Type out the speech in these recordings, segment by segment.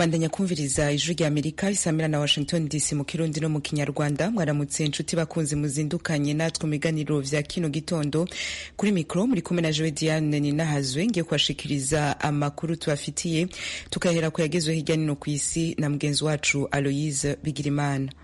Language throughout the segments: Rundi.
bandanya kumviriza ijwi rya amerika isamira na washington dc mu kirundi no mu kinyarwanda mwaramutse inshuti bakunzi muzindukanye natwe mu biganiro vya kino gitondo kuri mikro muri kumwe na joe diane ninahazwe ngiye kubashikiriza amakuru tubafitiye tukahera ku yagezwe hirya nino ku isi na mugenzi wacu aloise bigirimana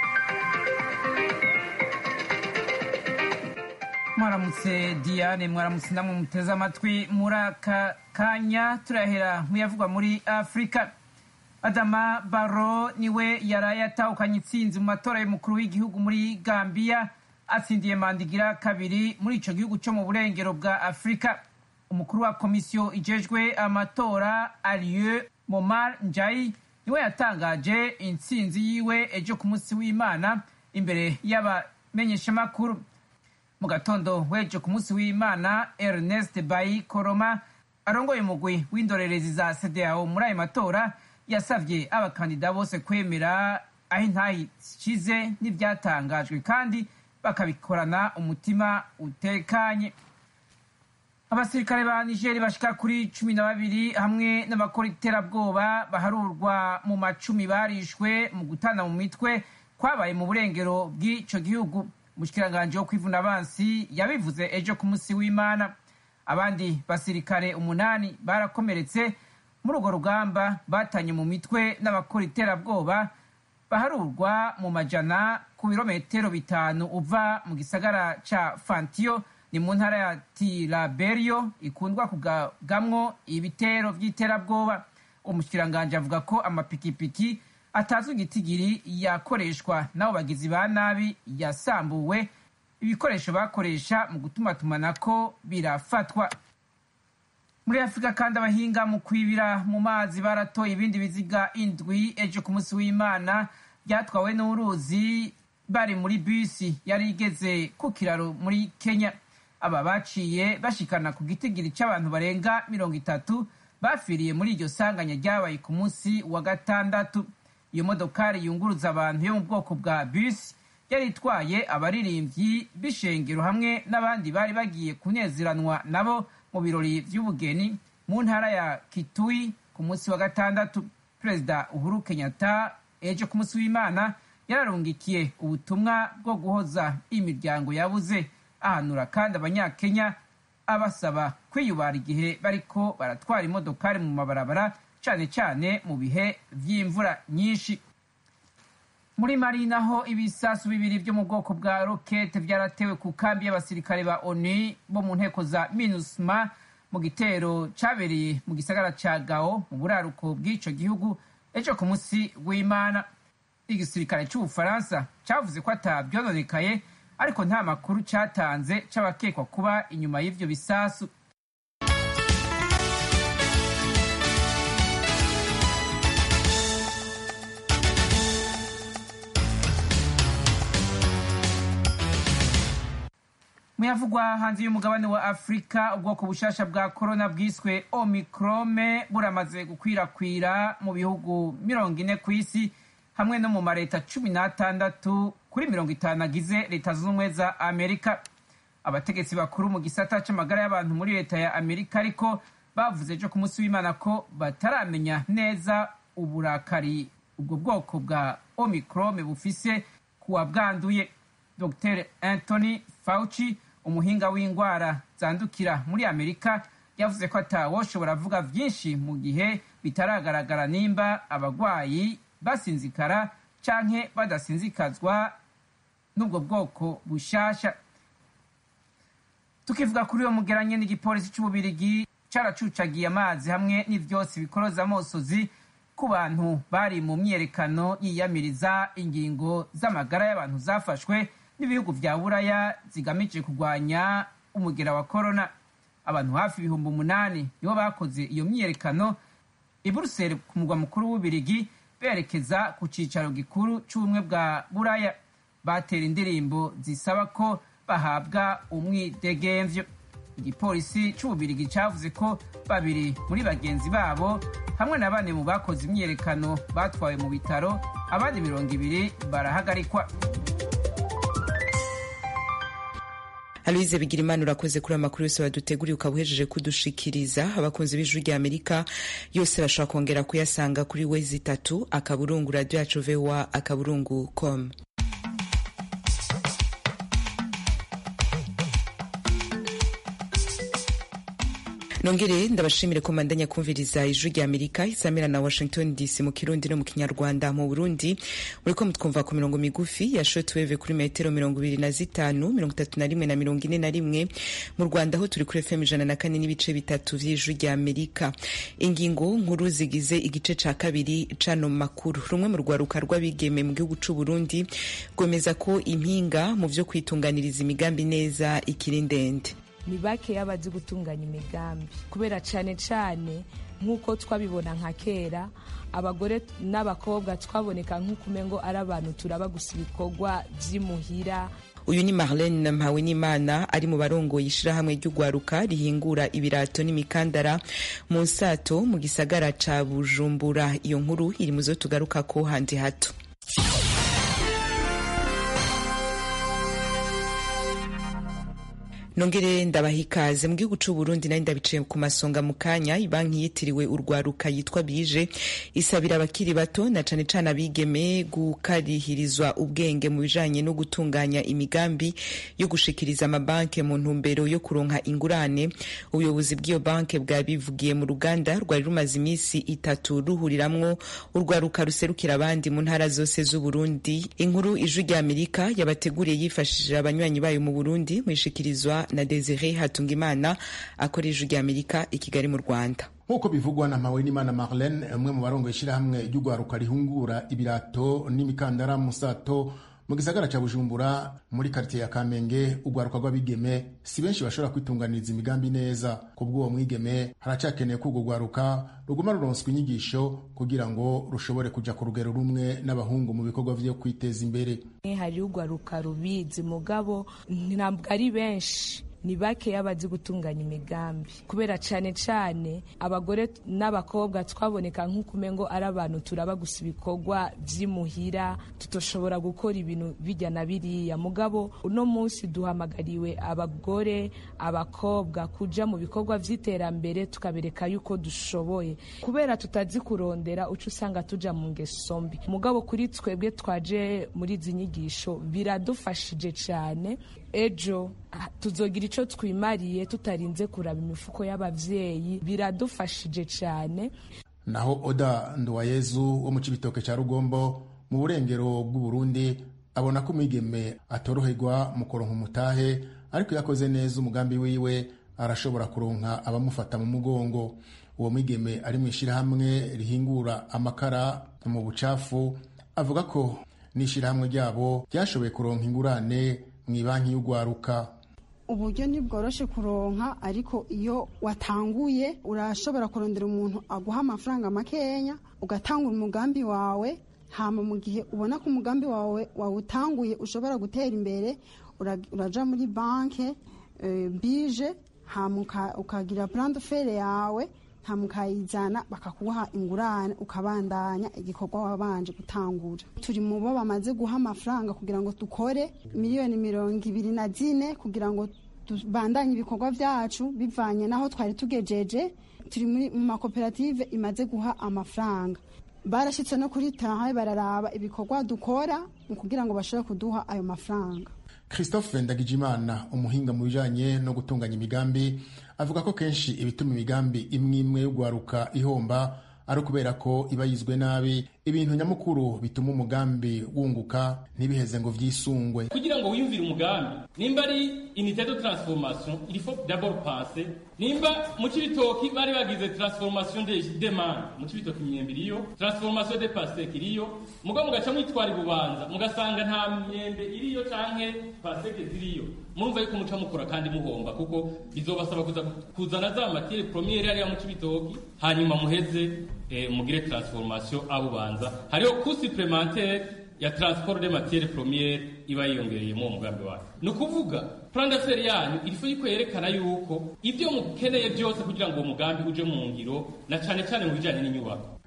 mwaramutse diane mwaramutse namwe muteze amatwi muri aka kanya turahera muyavugwa muri afurika adama baro niwe yaraye atahukanye itsinzi mu matora y'umukuru w'igihugu muri gambiya atsindiye mandigira kabiri muri ico gihugu co mu burengero bwa afurika umukuru wa komisiyo ijejwe amatora alieu momar njai niwe yatangaje intsinzi yiwe ejo ku munsi w'imana imbere y'abamenyeshamakuru mu gatondo weje ku munsi w'imana ernest bayi koroma arongoye umugwi w'indorerezi za cdao muri ayo matora yasavye abakandida bose kwemera aho intahi ishize n'ivyatangajwe kandi bakabikorana umutima utekanye abasirikare ba nigeri bashika kuri cumi na babiri hamwe n'abakora iterabwoba baharurwa mu macumi barishwe mu gutana mu mitwe kwabaye mu burengero bw'ico gihugu umushikiranganji wo kwivuna abansi yabivuze ejo ku munsi w'imana abandi basirikare umunani barakomeretse muri urwo rugamba batanye mu mitwe n'abakora iterabwoba baharurwa mu majana ku birometero bitanu uva mu gisagara ca fantiyo ni mu ntara ya tiraberio ikundwa kugamwo ibitero vy'iterabwoba umushikiranganji avuga ko amapikipiki atazwi igitigiri yakoreshwa n'abo bagizi ba nabi yasambuwe ibikoresho bakoresha mu gutumatumanako birafatwa muri afurika kandi abahinga mu kwibira mu mazi baratoye ibindi biziga indwi ejo ku munsi w'imana byatwawe n'uruzi bari muri bisi yari igeze ku kiraro muri kenya aba baciye bashikana ku gitigiri c'abantu barenga mirongo itatu bafiriye muri iryo sanganya ryabaye ku munsi wa gatandatu iyo modokari yunguruza abantu yo mu bwoko bwa bisi yari itwaye abaririmbyi b'ishengero hamwe n'abandi bari bagiye kunezeranwa nabo mu birori vy'ubugeni mu ntara ya kitui ku munsi wa gatandatu perezida uhuru kenyatta ejo ku munsi w'imana yararungikiye ubutumwa bwo guhoza imiryango yabuze ahanura kandi abanyakenya abasaba kwiyubara igihe bariko baratwara imodokari mu mabarabara cane cane mu bihe vy'imvura nyinshi muri mari naho ibisasu bibiri vyo mu bwoko bwa rokete vyaratewe ku kambi y'abasirikare ba onu bo mu nteko za minusma mu gitero cabereye mu gisagara ca gao mu buraruko bw'ico gihugu ejo ku munsi w'imana igisirikare c'ubufaransa cavuze ko atavyononekaye ariko nta makuru catanze c'abakekwa kuba inyuma y'ivyo bisasu muyavugwa hanze y'umugabane wa afurika ubwoko bushasha bwa korona bwiswe omikrome buramaze gukwirakwira mu bihugu mirongo ine ku isi hamwe no mu mareta cumi n'atandatu kuri mirongo itanu agize leta zunze ubumwe za amerika abategetsi bakuru mu gisata c'amagara y'abantu muri leta ya amerika ariko bavuze ejo ku munsi w'imana ko bataramenya neza uburakari ubwo bwoko bwa omikrome bufise kuwa bwanduye dr anthony fauci umuhinga w'indwara zandukira muri amerika yavuze ko atawoshobora avuga vyinshi mu gihe bitaragaragara nimba abagwayi basinzikara canke badasinzikazwa n'ubwo bwoko bushasha tukivuga kuri uwo mugeranye n'igipolisi c'ububirigi caracucagiye amazi hamwe n'ivyotsi bikoroza amosozi ku bantu bari mu myiyerekano yiyamiriza ingingo z'amagara y'abantu zafashwe n'ibihugu vya buraya zigamije kurwanya umugera wa korona abantu hafi ibihumbi umunani nibo bakoze iyo myiyerekano i buruseli ku mugwa mukuru w'ubirigi berekeza ku cicaro gikuru c'ubumwe bwa buraya batera indirimbo zisaba ko bahabwa umwidegemvyo igipolisi c'ububirigi cavuze ko babiri muri bagenzi babo hamwe na bane mu bakoze imyiyerekano batwawe mu bitaro abandi mirongo ibiri barahagarikwa aloise bigirimana urakoze kuri amakuru yose waduteguriye ukaba uhejeje kudushikiriza abakunzi b'ijwi rya amerika yose bashobora kongera kuyasanga kuri wezi itatu akaburungu radio yacu voa akaburungu com nongere ndabashimire ko mandanya kumviriza ijwi rya amerika isamira na washington dc mu kirundi no mu kinyarwanda mu burundi muriko mutwumva ku mirongo migufi ya shortwave kuri metero mirongo ibiri na zitanu mirongo itatu na rimwe na mirongo ine na rimwe mu rwanda ho turi kuri fm ijana na kane n'ibice bitatu vy'ijwi rya amerika ingingo nkuru zigize igice ca kabiri cano makuru rumwe mu rwaruka rw'abigeme mu gihugu c'u burundi rwemeza ko impinga mu vyo kwitunganiriza imigambi neza ikiri ndende ni bakeya bazi gutunganya imigambi kubera cyane cyane nk'uko twabibona nka kera abagore n'abakobwa twaboneka nk'ukumengo ari abantu turaba gusa ibikorwa by'imuhira uyu ni marlene mpawenimana ari mu barongoye ishirahamwe ry'urwaruka rihingura ibirato n'imikandara mu nsato mu gisagara ca bujumbura iyo nkuru iri mu zo tugarukako handi hato nongere ndabaha ikaze mu gihugu c'u Burundi nari ndabicaye ku masonga mu kanya ibanki yitiriwe urwaruka yitwa bije isabira abakiri bato na cane cane abigeme gukarihirizwa ubwenge mu bijanye no gutunganya imigambi yo gushikiriza amabanke mu ntumbero yo kuronka ingurane ubuyobozi bw'iyo banke bwabivugiye mu ruganda rwari rumaze imisi itatu ruhuriramwo urwaruka ruserukira abandi mu ntara zose z'u Burundi inkuru ijwi rya Amerika yabateguriye yifashishije abanywanyi bayo mu Burundi mwishikirizwa na Desire Hatungimana akora ijwi rya Amerika i Kigali mu Rwanda nk'uko bivugwa na Mpawenimana Marlene umwe mu barongoye ishirahamwe ry'urwaruka rihungura ibirato n'imikandara musato mu gisagara ca Bujumbura muri quartier ya Kamenge urwaruka rw'abigeme si benshi bashobora kwitunganiriza imigambi neza kubw'uwo mwigeme haracakeneye ko urwo rwaruka ruguma ruronswa inyigisho kugira ngo rushobore kuja ku rugero rumwe n'abahungu mu bikorwa vyo kwiteza imbere hari urwaruka rubizi mugabo ntabwo ari benshi ni bakeya bazi gutunganya imigambi kubera cyane cyane abagore n'abakobwa twaboneka nk'ukumengo ari abantu turaba gusa ibikorwa by'imuhira tutoshobora gukora ibintu bijya na biriya mugabo uno munsi duhamagariwe abagore abakobwa kuja mu bikorwa by'iterambere tukabereka yuko dushoboye kubera tutazi kurondera uca usanga tuja mu ngeso mbi mugabo kuri twebwe twaje muri izi nyigisho biradufashije cyane ejo tuzogira icyo twimariye tutarinze kuraba imifuko y'abavyeyi biradufashije cyane naho oda nduwayezu wo mu cibitoke ca rugombo mu burengero bw'uburundi abona ko umwigeme atoroherwa mu kuronka umutahe ariko iyo akoze neza umugambi wiwe arashobora kuronka abamufata mu mugongo uwo mwigeme ari mu ishirahamwe rihingura amakara mu bucafu avuga ko n'ishirahamwe ryabo ryashoboye kuronka ingurane mu ibanki y'urwaruka uburyo ntibworoshe kuronka ariko iyo watanguye urashobora kurondera umuntu aguha amafaranga makenya ugatangura umugambi wawe hama mu gihe ubona ko umugambi wawe wawutanguye ushobora gutera imbere uraja muri banke bije hama ukagira plan de fere yawe hama ukayizana bakakuha ingurane ukabandanya igikorwa wabanje gutangura turi mu bo bamaze guha amafaranga kugira ngo dukore miliyoni mirongo ibiri na zine kugira ngo tubandanye ibikorwa byacu bivanye n'aho twari tugejeje turi mu makoperative imaze guha amafaranga barashyitse no kuri tahaye bararaba ibikorwa dukora kugira ngo bashobore kuduha ayo mafaranga christophe ndagijimana umuhinga mu bijanye no gutunganya imigambi avuga ko kenshi ibituma imigambi imwe imwe yo gwaruka ihomba ari ukubera ko iba yizwe nabi ibintu nyamukuru bituma umugambi wunguka ntibiheze ngo vyisungwe kugira ngo wiyumvire umugambi nimba ari unité de transformation il faut d'abord penser nimba mu cibitoki bari bagize transformation de demande mu cibitoki imyembe iriyo transformation de paseke iriyo mugabo mugaca mwitwara ibubanza mugasanga nta myembe iriyo canke paseke ziriyo murumva yuko muca mukora kandi muhomba kuko bizobasaba kuza kuzana za matiere premiere ariya mu cibitoki hanyuma muheze eh, mugire transformation abubanza hariho coût supplémentaire ya transport de matiere premiere iba yiyongereye mu mugambi wayo ni ukuvuga plan d'affaires yanyu irifu yuko yerekana yuko ibyo mukeneye byose kugira ngo uwo mugambi uje mu ngiro na cane cane mu bijanye n'inyubako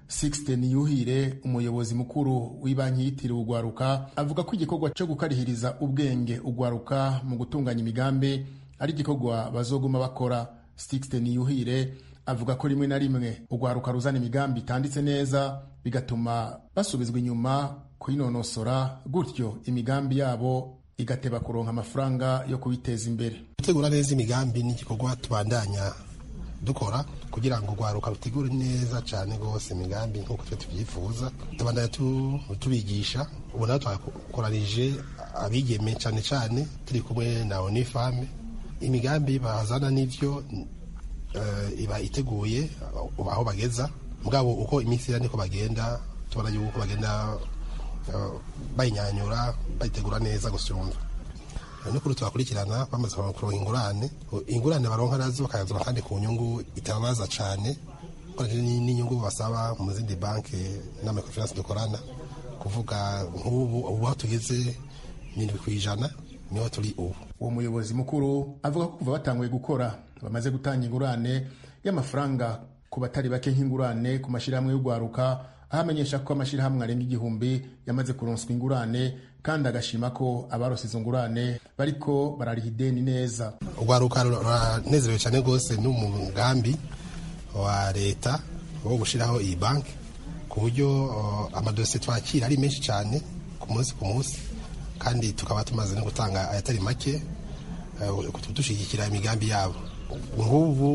Sixten Yuhire umuyobozi mukuru w'ibanki yitiriwe ugwaruka avuga ko igikorwa cyo gukarihiriza ubwenge ugwaruka mu gutunganya imigambi ari igikorwa bazoguma bakora Sixten Yuhire avuga ko rimwe na rimwe ugwaruka ruzana imigambi itanditse neza bigatuma basubizwa inyuma kuyinonosora gutyo imigambi yabo igateba kuronka amafaranga yo kubiteza imbere gutegura neza imigambi ni igikorwa tubandanya dukora kugira ngo urwaruka rutegure neza cyane rwose imigambi nk'uko twe tubyifuza tubandanya tubigisha ubu nawe twakoranije abigeme cyane cyane turi kumwe na onifame imigambi bazana n'ibyo iba iteguye aho bageza mugabo uko iminsi ira niko bagenda tubona yuko bagenda bayinyanyura bayitegura neza gusumba n'ukuri tubakurikirana bamaze kuronka ingurane ingurane baronka nazo bakayazana kandi ku nyungu itababaza cyane n'inyungu basaba mu zindi banki n'amakofinansi dukorana kuvuga nk'ubu ubu aho tugeze n'indwi ku ijana niho turi ubu uwo muyobozi mukuru avuga ko kuva batanguye gukora bamaze gutanga ingurane y'amafaranga ku batari bake nk'ingurane ku mashyirahamwe y'urwaruka aho amenyesha ko amashyirahamwe arenga igihumbi yamaze kuronswa ingurane kandi agashima ko abarose izo ngurane bariko barariha ideni neza urwaruka ruranezerewe cyane rwose n'umugambi wa leta wo gushyiraho iyi banki ku buryo amadosiye twakira ari menshi cyane ku munsi ku munsi kandi tukaba tumaze no gutanga ayatari make dushyigikira imigambi yabo nk'ubu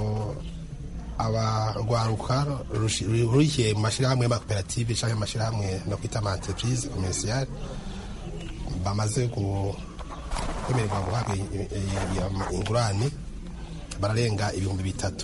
abarwaruka rurikiye mu mashyirahamwe y'amakoperative cyangwa amashyirahamwe no kwita ama entreprise commerciale bamaze kwemererwa guhabwa ingurane bararenga ibihumbi bitatu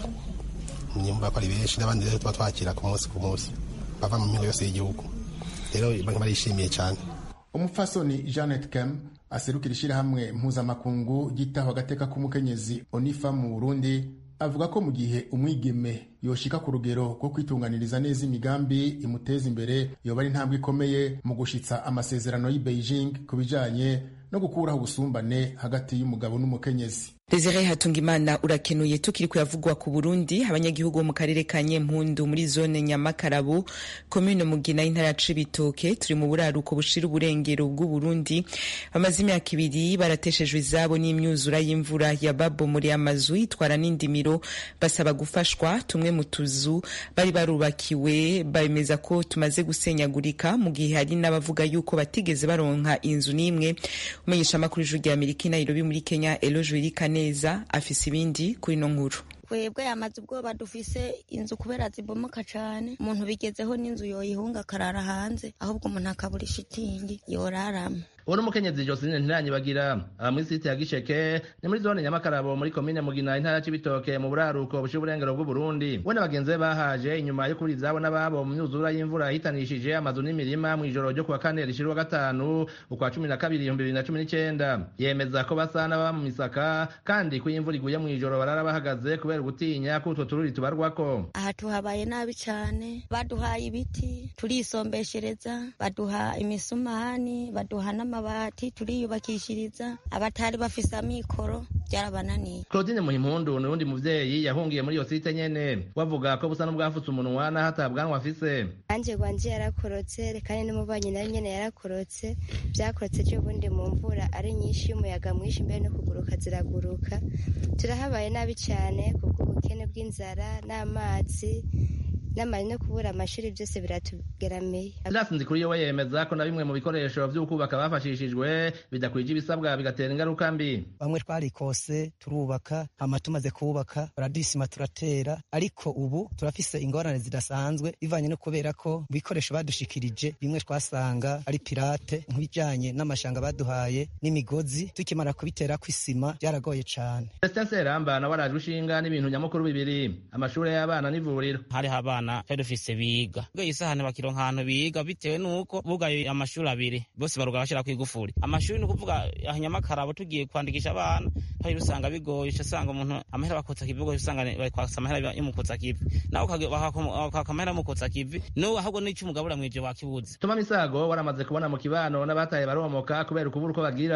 nyumva ko ari benshi n'abandi rero tuba twakira ku munsi ku munsi bava mu mihingo yose y'igihugu rero barishimiye cyane umupfasoni janet kem aserukira ishyirahamwe mpuzamakungu ryitaho agateka k'umukenyezi onifa mu burundi avuga ko mu gihe umwigeme yoshika ku rugero rwo kwitunganiriza neza imigambi imuteza imbere yoba ari intambwe ikomeye mu gushitsa amasezerano y'i beijing ku bijanye no gukuraho ubusumbane hagati y'umugabo n'umukenyezi Desire Hatungimana urakenuye tukiri kuyavugwa ku Burundi abanyagihugu bo mu karere ka Nyempundu muri zone Nyamakarabu commune Mugina y'intara ya Cibitoke turi mu buraruko bushira uburengero bw'u Burundi bamaze imyaka ibiri barateshejwe izabo n'imyuzura y'imvura ya babo muri amazu itwara n'indimiro basaba gufashwa tumwe mu tuzu bari barubakiwe bemeza ko tumaze gusenyagurika mu gihe hari n'abavuga yuko batigeze baronka inzu n'imwe umenyesha amakuru y'ijuru rya Amerika Nairobi muri Kenya Eloge Wirika neza afise ibindi kuri no nkuru twebwe yamaze ubwoba dufise inzu kubera zibomoka cane umuntu bigezeho n'inzu yoyihunga akarara hanze ahubwo umuntu akabura ishitingi yoraramo uwo n'umukenyezi josine ntiranyibagira aba muri site ya gisheke ni muri zone nyamakarabo muri komine mugina intara y'ibitoke mu buraruko bushyira uburengero bw'uburundi we na bagenzi be bahaje inyuma yo kubura izabo n'ababo mu myuzura y'imvura yahitanishije amazu n'imirima mu ijoro ryo kuwa kane rishira uwa gatanu ukwa cumi na kabiri ibihumbi bibiri na cumi n'icenda yemeza ko basa n'ababa mu misaka kandi ko iyo imvura iguye mu ijoro barara bahagaze kubera ugutinya ko utwo tururi tubarwako aha tuhabaye nabi cane baduhaye ibiti turisombeshereza baduha imisumani baduha n'amabati turiyubakishiriza abatari bafise amikoro byarabananiye claudine muhimpundu ni uwundi muvyeyi yahungiye muri iyo site nyene wavuga ko busa n'ubwafutse umunwa n'aho atabwanwa afise anje gwanje yarakorotse kandi n'umubanyi nawe nyene yarakorotse vyakorotse vy'ubundi mu mvura ari nyinshi y'umuyaga mwinshi mbere no kuguruka ziraguruka turahabaye nabi cane kubw'ubukene bw'inzara n'amazi n'amari no kubura amashuri byose biratugeramiye Silas Nzikuriyo we yemeza ko na bimwe mu bikoresho vy'ukubaka bafashishijwe bidakwije ibisabwa bigatera ingaruka mbi bamwe twarikose turubaka hama tumaze kubaka baradisima turatera ariko ubu turafise ingorane zidasanzwe bivanye no kubera ko ibikoresho badushikirije bimwe twasanga ari pirate nk'ibijanye n'amashanga baduhaye n'imigozi tukimara kubitera kw'isima byaragoye cane Celestin Seramba nawe araje ushinga n'ibintu nyamukuru bibiri amashure y'abana n'ivuriro hariho abana twari dufise biga ubwo isahani bakironka ahantu biga bitewe n'uko bugaye amashuri abiri bose baruga bashira kw'igufuri amashuri ni ukuvuga ahanyamakara tugiye kwandikisha abana hari usanga bigoye usanga umuntu amahera bakotsa kivi ubwo usanga bari kwasa amahera y'umukotsa kivi nawe ukaka amahera y'umukotsa kivi n'uwo ahubwo n'icyo umugabura mw'ivyo wakibuze Tuma Misago waramaze kubona mu kibano n'abataye baromoka kubera ukubura uko bagira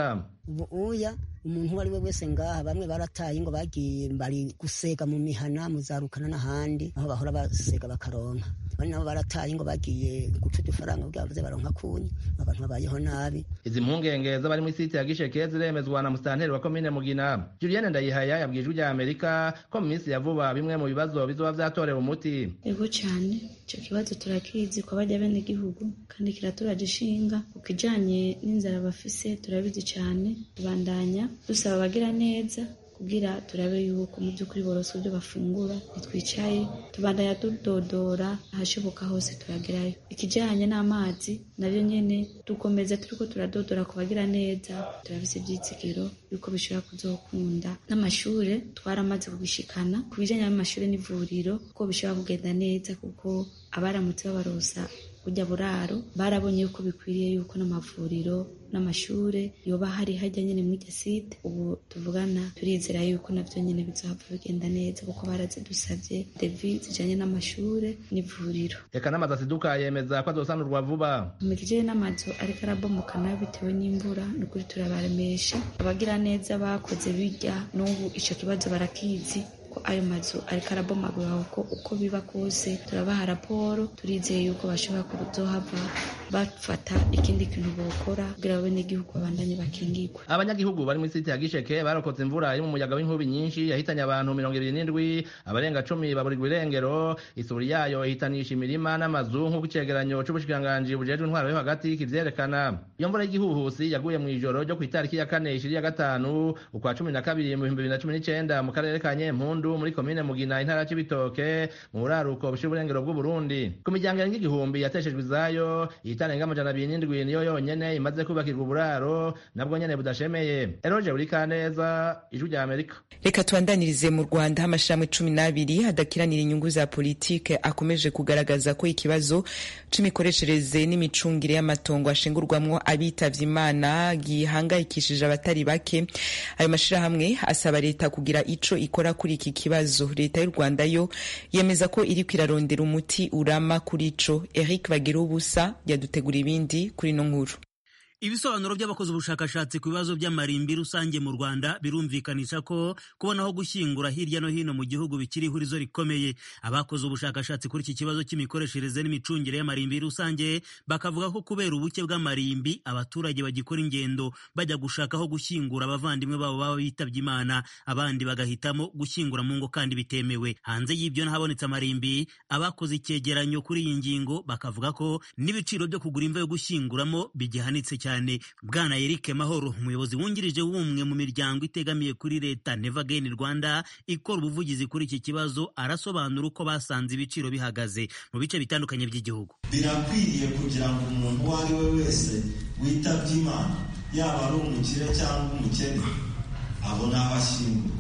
ubu uya umuntu uwo ari we wese ngaha bamwe barataye ngo bagiye bari gusega mu mihana muzarukana n'ahandi aho bahora basega bakaronka abandi nabo barataye ngo bagiye guca udufaranga kugira baze baronka kunyi abantu babayeho nabi izi mpungenge z'abari muri site ya gisheke ziremezwa na musitanteri wa komine mugina julienne ndayihaya yabwiye ijwi rya amerika ko mu minsi ya vuba bimwe mu bibazo bizoba vyatorewe umuti ego cyane icyo kibazo turakizi kwa bajya bene gihugu kandi kiraturaje ishinga ku kijanye n'inzara bafise turabizi cyane tubandanya dusaba abagira neza kugira turabe yuko mu by'ukuri boroswe ibyo bafungura ntitwicaye tubandanya tudodora ahashoboka hose turagerayo ikijyanye n'amazi nabyo nyine dukomeza turiko turadodora ku bagira neza turabise ibyitsikiro yuko bishobora kuzokunda n'amashure twaramaze kubishikana ku bijyanye n'amashure n'ivuriro ko bishobora kugenda neza kuko abaramutse babarosa burya buraro barabonye yuko bikwiriye yuko n'amavuriro n'amashure yoba hari hajya nyine muri iryo site ubu tuvugana turizera yuko navyo nyine bizohava bigenda neza kuko barazidusavye devi zijanye n'amashure n'ivuriro reka n'amazu asiduka yemeza ko azosanurwa vuba mu kijanye n'amazu ariko arabomoka nayo bitewe n'imvura ni ukuri turabaremesha abagira neza bakoze birya n'ubu ico kibazo barakizi ko ayo mazu ariko arabomagura uko uko biba kose turabaha raporo turizeye yuko bashobora kuzohava bafata ikindi kintu bokora kugira babe n'igihugu babandanye bakingirwe abanyagihugu bari muri site ya gisheke barokotse imvura iri mu muyaga w'inkubi nyinshi yahitanye abantu mirongo ibiri n'indwi abarenga cumi baburirwa irengero isuri yayo ihitanisha imirima n'amazu nk'uko icegeranyo c'ubushikiranganji bujejwe intwaro yo hagati kivyerekana iyo mvura y'igihuhusi yaguye mw'ijoro ryo kw'itariki ya kane ishiri ya gatanu ukwa cumi na kabiri mu bihumbi bibiri na cumi n'icenda mu karere ka nyempundu muri komine mugina intara c'ibitoke mu buraruko bushira uburengero bw'uburundi ku miryango irenga igihumbi yateshejwe izayo itarenga amajana abiri n'indwi niyo yonyene imaze kubakirwa uburaro nabwo nyene budashemeye eroje buri kaneza ijwi rya amerika reka tubandanirize mu rwanda aho amashirahamwe cumi n'abiri adakiranira inyungu za politike akomeje kugaragaza ko ikibazo c'imikoreshereze n'imicungire y'amatongo ashingurwamwo abitavye imana gihangayikishije abatari bake ayo mashirahamwe asaba leta kugira ico ikora kuri iki kibazo leta y'u rwanda yo yemeza ko iriko irarondera umuti urama kuri ico eric bagira ubusa yadutegura ibindi kuri ino nkuru ibisobanuro by'abakoze ubushakashatsi ku bibazo by'amarimbi rusange mu rwanda birumvikanisha ko kubona aho gushyingura hirya no hino mu gihugu bikiri ihurizo rikomeye abakoze ubushakashatsi kuri iki kibazo cy'imikoreshereze n'imicungire y'amarimbi rusange bakavuga ko kubera ubuke bw'amarimbi abaturage bagikora ingendo bajya gushaka aho gushyingura abavandimwe babo baba bitabye imana abandi bagahitamo gushyingura mu ngo kandi bitemewe hanze y'ibyo n'ahabonetse amarimbi abakoze icyegeranyo kuri iyi ngingo bakavuga ko n'ibiciro byo kugura imva yo gushyinguramo bigihanitse cyane cyane bwana Eric Mahoro umuyobozi wungirije w'umwe mu miryango itegamiye kuri leta Never Again Rwanda ikora ubuvugizi kuri iki kibazo arasobanura uko basanze ibiciro bihagaze mu bice bitandukanye by'igihugu birakwiriye kugira ngo umuntu uwo ari we wese witabye imana yaba ari umukire cyangwa umukene abone aho ashyingura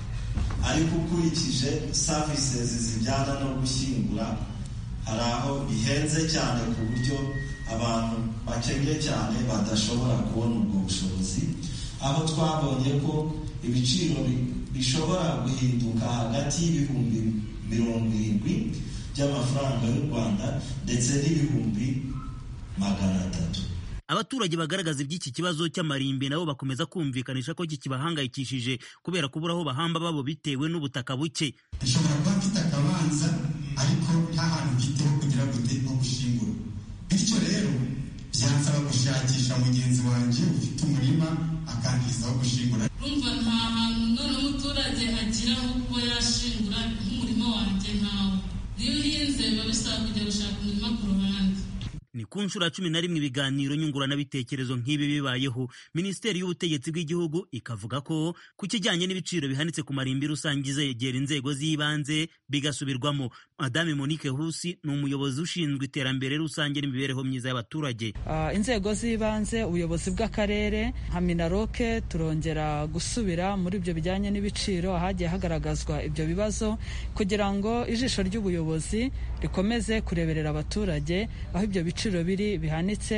ariko ukurikije services zijyana no gushyingura hari aho bihenze cyane ku buryo abantu bakennye cyane badashobora kubona ubwo bushobozi aho twabonye ko ibiciro bishobora guhinduka hagati y'ibihumbi mirongo irindwi by'amafaranga y'u rwanda ndetse n'ibihumbi magana atatu abaturage bagaragaza iby'iki kibazo cy'amarimbi nabo bakomeza kumvikanisha ko kikibahangayikishije kubera kubura aho bahamba babo bitewe n'ubutaka buke ishobora kuba mfite akabanza ariko nta hantu mfiteho kugira ngo ujye nko gushingura bityo rero byansaba gushakisha mugenzi wanjye ufite umurima akangiza aho gushingura urumva nta hantu none umuturage agira aho kuba yashingura nk'umurima wanjye ntawe iyo uhinze biba bisaba kujya gushaka umurima ku ruhande ni ku nshuro ya cumi na rimwe ibiganiro nyunguranabitekerezo nk'ibi bibayeho minisiteri y'ubutegetsi bw'igihugu ikavuga ko ku kijyanye n'ibiciro bihanitse ku marimbi rusange izegera inzego z'ibanze bigasubirwamo madame monique husi ni umuyobozi ushinzwe iterambere rusange n'imibereho myiza y'abaturage uh, inzego z'ibanze ubuyobozi bw'akarere nka minaroke turongera gusubira muri ibyo bijyanye n'ibiciro ahagiye hagaragazwa ibyo bibazo kugira ngo ijisho ry'ubuyobozi rikomeze kureberera abaturage aho ibyo biciro biri bihanitse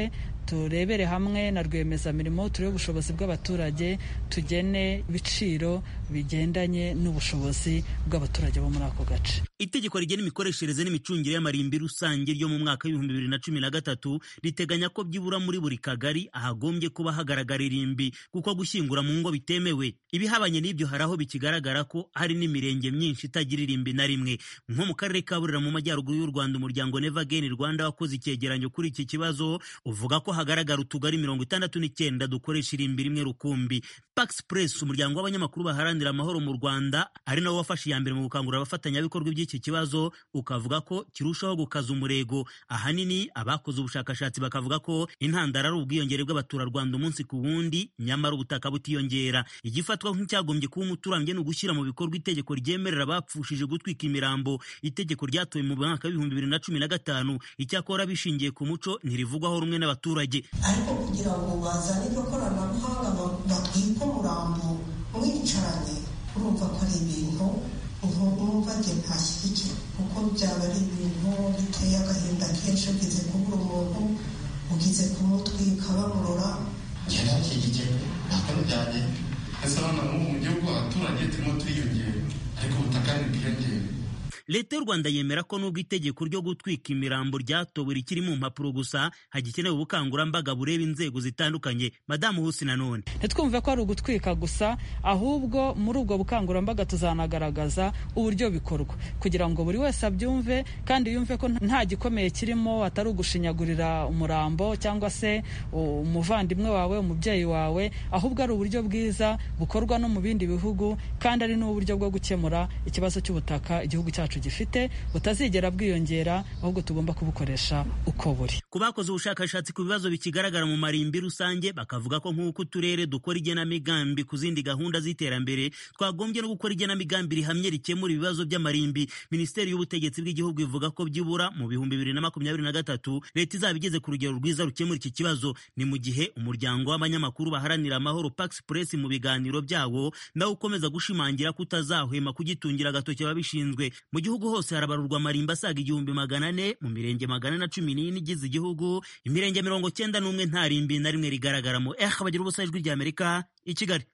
turebere hamwe na rwiyemezamirimo turebe ubushobozi bw'abaturage tugene ibiciro bigendanye n'ubushobozi bw'abaturage bo muri ako gace itegeko rigena imikoreshereze n'imicungire y'amarimbi rusange ryo mu mwaka w'ibihumbi bibiri na cumi na gatatu riteganya ko byibura muri buri kagari ahagombye kuba hagaragara irimbi kuko gushyingura mu ngo bitemewe ibihabanye n'ibyo hari aho bikigaragara ko hari n'imirenge myinshi itagira irimbi na rimwe nko mu karere ka burera mu majyaruguru y'u rwanda umuryango neva geni rwanda wakoze icyegeranyo kuri iki kibazo uvuga ko hagaragara utugari mirongo itandatu n'icyenda dukoresha irimbi rimwe rukumbi pax press umuryango w'abanyamakuru baharanira amahoro mu rwanda ari nawo wafashe iya mbere mu gukangurira abafatanyabikorwa by'iki kibazo ukavuga ko kirushaho gukaza umurego ahanini abakoze ubushakashatsi bakavuga ko intandaro ari ubwiyongere bw'abaturarwanda umunsi ku wundi nyamara ubutaka butiyongera igifatwa nk'icyagombye kuba umuturambye ni ugushyira mu bikorwa itegeko ryemerera abapfushije gutwika imirambo itegeko ryatowe mu mwaka w'ibihumbi bibiri na cumi na gatanu icyakora bishingiye ku muco ntirivugwaho rumwe n'abaturage ariko kugira ngo bazane iryo koranabuhanga batwike umurambo mwicaranye urumva ko ari ibintu numva njye ntashyigikira kuko byaba ari ibintu biteye agahinda kenshi ugize kubura umuntu ugize kumutwika bamurora njye ntashyigikira ntabwo bijyanye ese hano mu gihugu abaturage turimo turiyongera ariko ubutaka ntibwiyongere leta y'u rwanda yemera ko nubwo itegeko ryo gutwika imirambo ryatowe rikiri mu mpapuro gusa hagikenewe ubukangurambaga bureba inzego zitandukanye madamu husi nanone ntitwumve ko ari ugutwika gusa ahubwo muri ubwo bukangurambaga tuzanagaragaza uburyo bikorwa kugira ngo buri wese abyumve kandi yumve ko nta gikomeye kirimo atari ugushinyagurira umurambo cyangwa se umuvandimwe wawe umubyeyi wawe ahubwo ari uburyo bwiza bukorwa no mu bindi bihugu kandi ari n'uburyo bwo gukemura ikibazo cy'ubutaka igihugu cyacu gifite butazigera bwiyongera ahubwo tugomba kubukoresha uko buri ku bakoze ubushakashatsi ku bibazo bikigaragara mu marimbi rusange bakavuga ko nk'uko uturere dukora igenamigambi ku zindi gahunda z'iterambere twagombye no gukora igenamigambi rihamye rikemura ibibazo by'amarimbi minisiteri y'ubutegetsi bw'igihugu ivuga ko byibura mu bihumbi bibiri na makumyabiri na gatatu leta izaba igeze ku rugero rwiza rukemura iki kibazo ni mu gihe umuryango w'abanyamakuru baharanira amahoro pax press mu biganiro byawo nawe ukomeza gushimangira ko utazahwema kugitungira agatoki ababishinzwe mu gihugu hose harabarurwa amarimba asaga igihumbi magana ane mu mirenge magana na cumi n'ine igize igihugu imirenge mirongo cyenda n'umwe nta rimbi na rimwe rigaragaramo eh bagira ubusa ijwi ry'amerika i kigali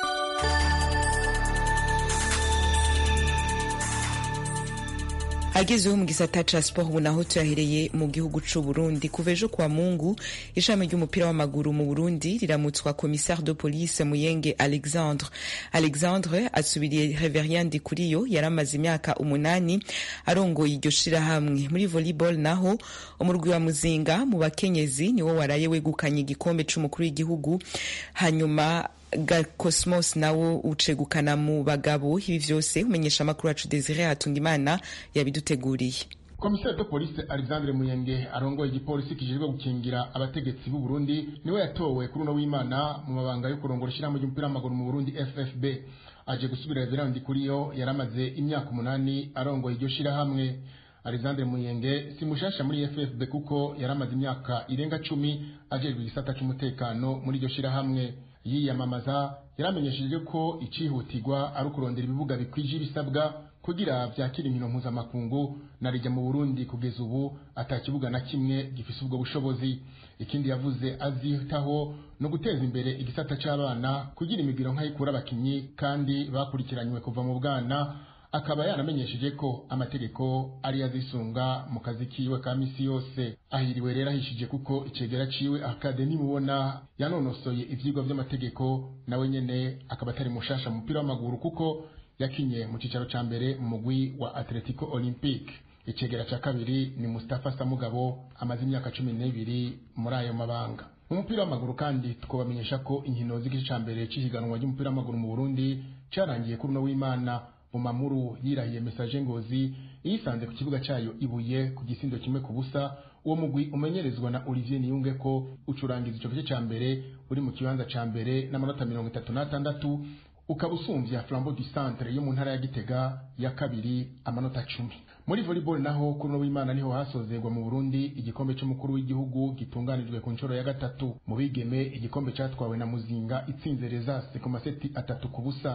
agezeho mu gisata ca siporo ubu naho tuyahereye mu gihugu c'u Burundi kuva ejo kwa Mungu ishami ry'umupira w'amaguru mu Burundi riramutswa commissaire de police Muyenge Alexandre Alexandre asubiriye Reverien Ndikuriyo yaramaze imyaka umunani arongoye iryo shirahamwe muri volleyball naho umurwi wa Muzinga mu bakenyezi niwo waraye wegukanye igikombe c'umukuru w'igihugu hanyuma ga Cosmos nawo ucegukana mu bagabo ibi vyose umenyesha amakuru yacu Desire Hatungimana yabiduteguriye komiseri de polisi alexandre muyenge arongoye igipolisi kijejwe gukingira abategetsi b'u Burundi niwe yatowe kuri uno w'imana mu mabanga yo kurongora ishyirahamwe ry'umupira w'amaguru mu Burundi FFB aje gusubira Reverend Kuriyo yaramaze imyaka umunani arongoye iryo shirahamwe Alexandre Muyenge si mushasha muri FFB kuko yaramaze imyaka irenga cumi ajejwe igisata c'umutekano muri iryo shirahamwe yiyamamaza yaramenyesheje ko icihutirwa ari ukurondera ibibuga bikwije ibisabwa kugira vyakira inkino mpuzamakungu na rijya mu Burundi kugeza ubu ata kibuga na kimwe gifise ubwo bushobozi ikindi yavuze azitaho no guteza imbere igisata c'abana kugira imigiro nk'ayikura abakinyi kandi bakurikiranywe kuva mu bwana akaba yanamenyesheje ko amategeko ari azisunga mu kazi kiwe ka misi yose ahiriwe rero ahishije kuko icegera ciwe akademi mubona yanonosoye ivyigwa vy'amategeko nawe nyene akaba atari mushasha mu mupira w'amaguru kuko yakinye mu cicaro ca mbere mu mugwi wa Atletico Olympique icegera ca kabiri ni Mustafa Samugabo amaze imyaka cumi n'ibiri muri ayo mabanga mu mupira w'amaguru kandi twabamenyesha ko inkino z'igice ca mbere c'ihiganwa ry'umupira w'amaguru mu Burundi carangiye kuri uno w'Imana Bumamuru yirahiye message ngozi yisanze ku kibuga cyayo ibuye ku gisindo kimwe ku busa uwo mugwi umenyerezwa na Olivier Niyunge ko ucurangiza ico gice ca mbere uri mu kibanza ca mbere n'amanota mirongo itatu n'atandatu ukaba usumvya Flambeau du Centre yo mu ntara ya Gitega ya kabiri amanota cumi muri volleyball naho kuri no w'Imana niho hasozerwa mu Burundi igikombe c'umukuru w'igihugu gitunganijwe ku nshuro ya gatatu mu bigeme igikombe catwawe na Muzinga itsinze Rezase ku maseti atatu ku busa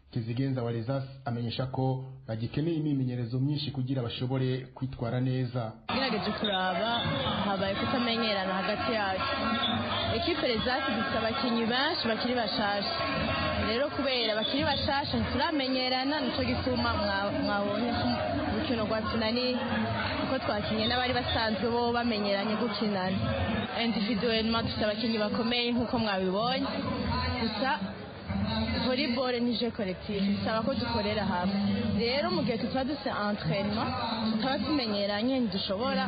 kizigenza wa rezas amenyesha ko bagikeneye imyimenyerezo myinshi kugira bashobore kwitwara neza ngerageje kuraba habaye kutamenyerana hagati yacu ekipe rezasi dufite abakinnyi benshi bakiri bashasha rero kubera bakiri bashasha ntituramenyerana nicyo gituma mwabonye urukino rwa kinani kuko twakinnye n'abari basanzwe bo bamenyeranye gukinana individuellement dufite abakinnyi bakomeye nk'uko mwabibonye gusa volleyball ni je collectif bisaba ko dukorera hamwe rero mu gihe tutaba dufite entraînement tutaba tumenyeranye ntidushobora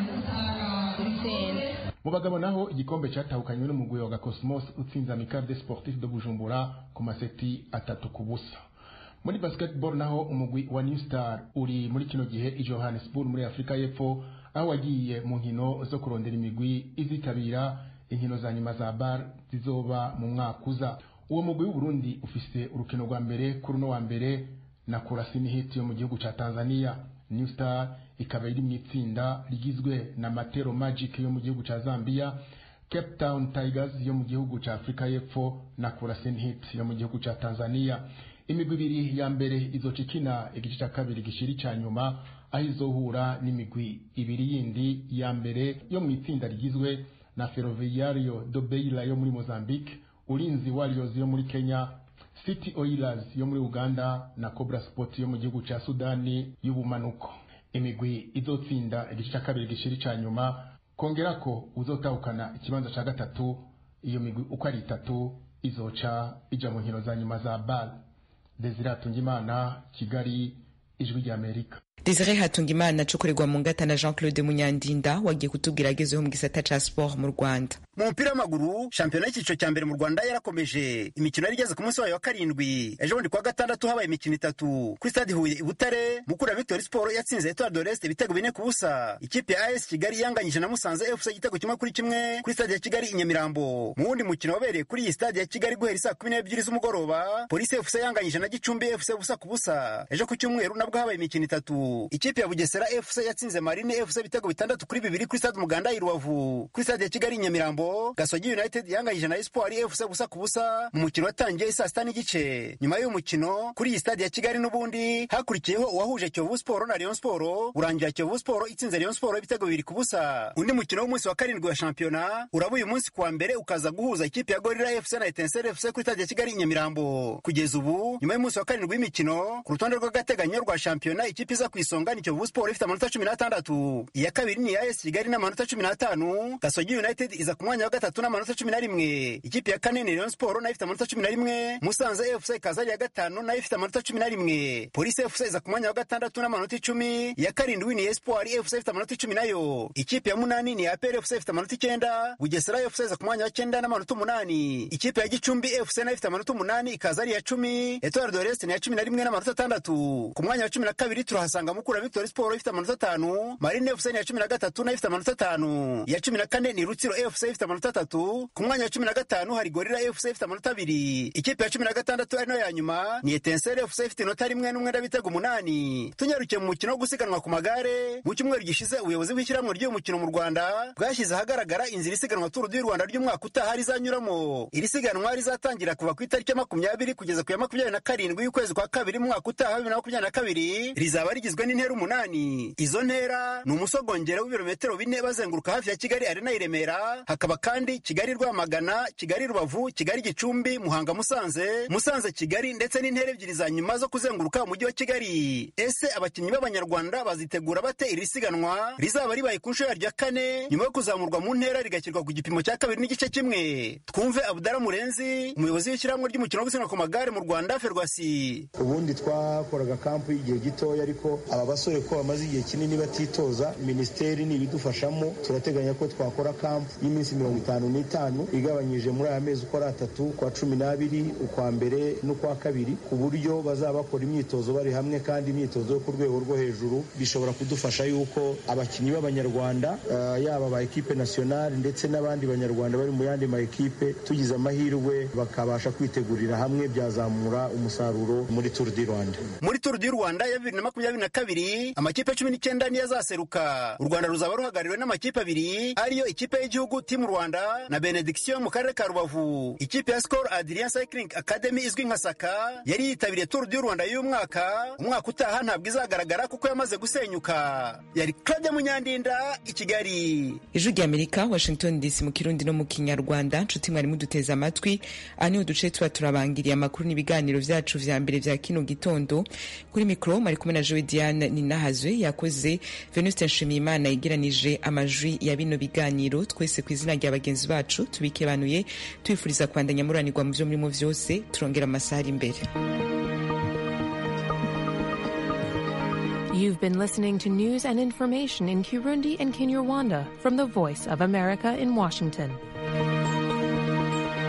gutsinda mu bagabo naho igikombe cyatahukanywe n'umugwi wa gakosmos utsinze amicale sportif de bujumbura ku maseti atatu ku busa muri basketball naho umugwi wa new star uri muri kino gihe i johannesburg muri afurika y'epfo aho wagiye mu nkino zo kurondera imigwi izitabira inkino za nyuma za bar zizoba mu mwaka uza uwo mugwi w'uburundi ufise urukino rwa mbere kuri uno wa mbere na kurasini hit yo mu gihugu ca tanzania new star ikaba iri mu itsinda rigizwe na matero magic yo mu gihugu ca zambia cape town tigers yo mu gihugu ca afurika y'epfo na kurasini hit yo mu gihugu ca tanzania imigwi ibiri ya mbere izoca ikina igice ca kabiri gishiri ca nyuma aho izohura n'imigwi ibiri yindi ya mbere yo mu itsinda rigizwe na ferroviario do beira yo muri mozambique ulinzi warriors yo muri kenya city oilers yo muri uganda na cobra sport yo mu gihugu ca sudani y'ubumanuko imigwi izotsinda igice ca kabiri gishiri ca nyuma kongera ko uzotahukana ikibanza ca gatatu iyo migwi uko ari itatu izoca ija mu nkino za nyuma za bal desire hatungimana kigali ijwi ry'amerika Desire Hatungimana acukurirwa mu ngata na Jean Claude Munyandinda wagiye kutubwira agezeho mu gisata ca sport mu Rwanda. Mu mupira w'amaguru shampiyona y'icyiciro cya mbere mu Rwanda yarakomeje imikino yari igeze ku munsi wayo wa karindwi ejo bundi kuwa gatandatu habaye imikino itatu kuri stade Huye i Butare Mukura Victory Sport yatsinze Etoile de l'Est ibitego bine ku busa ikipe ya AS Kigali yanganyije na Musanze FC igitego kimwe kuri kimwe kuri stade ya Kigali i Nyamirambo mu wundi mukino wabereye kuri iyi stade ya Kigali guhera saa kumi n'ebyiri z'umugoroba Police FC yanganyije na Gicumbi FC busa ku busa ejo ku cyumweru nabwo habaye imikino itatu ikipe ya Bugesera FC yatsinze Marine FC ibitego bitandatu kuri bibiri kuri stade Umuganda i Rubavu kuri stade ya Kigali i Nyamirambo Gasogi United yanganyije na Espoir FC busa ku busa mu mukino watangiye saa sita n'igice nyuma y'uyu mukino kuri iyi stade ya Kigali n'ubundi hakurikiyeho uwahuje Kiyovu Sport na Rayon Sport urangira Kiyovu Sport itsinze Rayon Sport ibitego bibiri ku busa undi mukino w'umunsi wa karindwi wa shampiyona uraba uyu munsi kuwa mbere ukaza guhuza ikipe ya Gorilla FC na Etincelle FC kuri stade ya Kigali i Nyamirambo kugeza ubu nyuma y'umunsi wa karindwi w'imikino ku rutonde rw'agateganyo rwa shampiyona ikipe iza ku isonga ni Kiyovu Sport ifite amanota cumi n'atandatu iya kabiri ni iya AS Kigali n'amanota cumi n'atanu Gasogi United iza ku mwanya wa gatatu n'amanota cumi na rimwe ikipe ya kane ni Rayon Sport nayo ifite amanota cumi na rimwe Musanze FC ikaza ari iya gatanu nayo ifite amanota cumi na rimwe Police FC iza ku mwanya wa gatandatu n'amanota icumi iya karindwi ni Espoir FC ifite amanota icumi nayo ikipe ya munani ni APR FC ifite amanota icyenda Bugesera FC iza ku mwanya wa cyenda n'amanota umunani ikipe ya Gicumbi FC nayo ifite amanota umunani ikaza ari iya cumi Etoile de l'Est ni iya cumi na rimwe n'amanota atandatu ku mwanya wa cumi na kabiri turahasanga Mukura Victory Sport ifite amanota atanu Marine FC ni iya cumi na gatatu nayo ifite amanota atanu iya cumi na kane ni Rutsiro FC ifite amanota atatu ku mwanya wa cumi na gatanu hari Gorilla FC ifite amanota abiri ikipe ya cumi na gatandatu ari nayo ya nyuma ni Etincelle FC ifite inota rimwe n'umwenda w'ibitego umunani tunyarukiye mu mukino wo gusiganwa ku magare mu cyumweru gishize ubuyobozi bw'ishyirahamwe ry'uyu mukino mu Rwanda bwashyize ahagaragara inzira isiganwa Tour du Rwanda ry'umwaka utaha rizanyuramo iri siganwa rizatangira kuva ku itariki ya makumyabiri kugeza ku ya makumyabiri na karindwi y'ukwezi kwa kabiri mu mwaka utaha bibiri na makumyabiri na kabiri rizaba rigizwe n'intera umunani izo ntera ni umusogongero w'ibirometero bine bazenguruka hafi ya Kigali Arena i Remera hakaba kandi Kigali Rwamagana Kigali Rubavu Kigali Gicumbi Muhanga Musanze Musanze Kigali ndetse n'intera ebyiri za nyuma zo kuzenguruka umujyi wa Kigali ese abakinnyi b'abanyarwanda bazitegura bate iri siganwa rizaba ribaye ku nshuro yaryo ya kane nyuma yo kuzamurwa mu ntera rigashyirwa ku gipimo cya kabiri n'igice kimwe twumve Abdara Murenzi umuyobozi w'ishyirahamwe ry'umukino wo gusiganwa ku magare mu Rwanda Ferwasi ubundi twakoraga kampu y'igihe gitoya ariko aba basore ko bamaze igihe kinini batitoza minisiteri nibidufashamo turateganya ko twakora kampu y'iminsi mirongo itanu n'itanu igabanyije muri aya mezi uko ari atatu kwa cumi n'abiri ukwa mbere n'ukwa kabiri ku buryo bazaba bakora imyitozo bari hamwe kandi imyitozo yo ku rwego rwo hejuru bishobora kudufasha yuko abakinnyi b'abanyarwanda uh, yaba ba ekipe nasiyonari ndetse n'abandi banyarwanda bari mu yandi ma ekipe tugize amahirwe bakabasha kwitegurira hamwe byazamura umusaruro muri Tour du Rwanda muri Tour du Rwanda ya bibiri na makumyabiri na kabiri amakipe cumi n'icyenda niyo azaseruka u rwanda ruzaba ruhagarariwe n'amakipe abiri ariyo ikipe y'igihugu timu rwanda na benediction mu karere ka rubavu ikipe ya skol adrien cycling academy izwi nka saka yari yitabiriye tour du rwanda y'uyu mwaka umwaka utaha ntabwo izagaragara kuko yamaze gusenyuka yari claudia munyandinda i kigali ijwi ry'amerika washington dc mu kirundi no mu kinyarwanda nshuti mwari muduteze amatwi aha niho duce tuba turabangiriye amakuru n'ibiganiro vyacu vya mbere vya kino gitondo kuri mikoro mari kumwe na jowe diane ninahazwe yakoze venuste nshimiyimana yegeranije amajwi ya bino biganiro twese ku izina rya bagenzi bacu tubikebanuye tubifuriza kwandanya muranirwa mu vyo murimo vyose turongera amasaha ari imbere You've been listening to news and information in Kirundi and Kinyarwanda from the Voice of America in Washington.